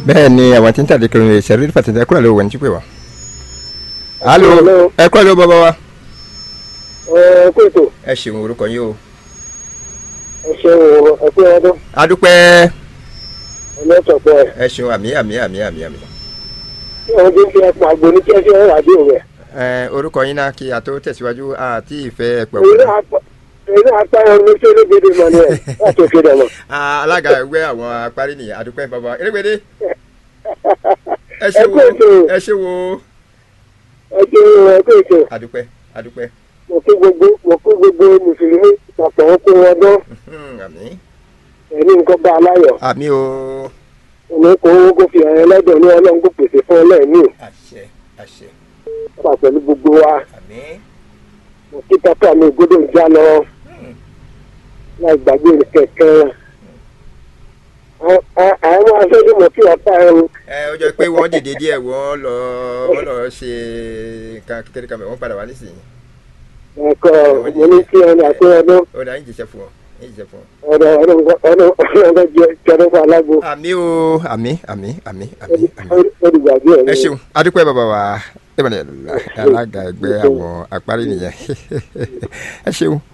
bẹ́ẹ̀ ni àwọn tí ń tàdé kiri ní ìṣẹ̀rí fàtẹ̀tẹ̀ ẹ kúrò lówó ẹni tí pè wá. alo Hello. ẹ kúrò lówó bàbá wa. ẹ kó ètò ẹ ṣeun orúkọ yín o. ẹ ṣeun o ẹ kú ọdún adúpẹ́ ọlọ́tọ̀pọ̀ ẹ̀ ẹ ṣeun àmì àmì àmì àmì àmì. tí wọ́n ti ń fi ẹ̀pọ̀ àgbo ní kẹ́sì ọ̀rọ̀ àdé rẹ̀. ẹ orúkọ yín náà kí a tó tẹ̀síwájú àti ìfẹ́ ẹ̀pẹ̀ èyí wọ̀. náà pa- èyí náà pa ẹran ní sẹ́lẹ̀gbẹ̀dẹ̀ mọ̀ ni ẹ̀ láti òkè dẹ̀ mọ̀. alága ẹgbẹ́ àwọn apárí nìyẹn adúpẹ́ bàbá erégbèdé ẹ ẹ ṣe kú wo ètò ẹ ṣe wo ẹ ṣeun ẹ kú ètò adúpẹ́ adúpẹ́ mo kí gbogbo mo kí gbogbo mùsùlùmí papọ̀ wọn kó wọn dán Hmm, àmì ẹni nǹkan bá aláyọ̀ àmì o òní kò owó kó fi hàn ẹlẹ́dọ̀ ní ọlọ́run kó pèsè fún ọlẹ́ẹ̀mí àṣẹ àṣẹ wà pẹ̀lú gbogbo wa àmì mo kí pápá mi gbọ́dọ̀ ń já lọ láì gbàgbé kẹ̀kẹ́ àwọn aṣojú mọ̀ kí wọ́n pa ẹrù ẹ ó jẹ́ pé wọ́n dìde díẹ̀ wọ́n lọ wọ́n lọ ṣe nǹkan kékeré kan bẹ̀ wọ́n padà wá nísìnyí ẹ̀kọ́ mo ní kí ẹni àti ọdún ó dà ń jíṣẹ́ fún wọn ń jíṣẹ́ fún wọn. ọ̀dọ̀ ọdún ọdún ọdún jẹ jẹrẹ fún alágbó àmì o àmì àmì àmì àmì àmì. olùgbàgbé ẹ̀ ẹ ṣeun adúpẹ́ bàbá wa ìbàdàn alága ẹgbẹ́ àwọn àparí nìyẹn ẹ ṣeun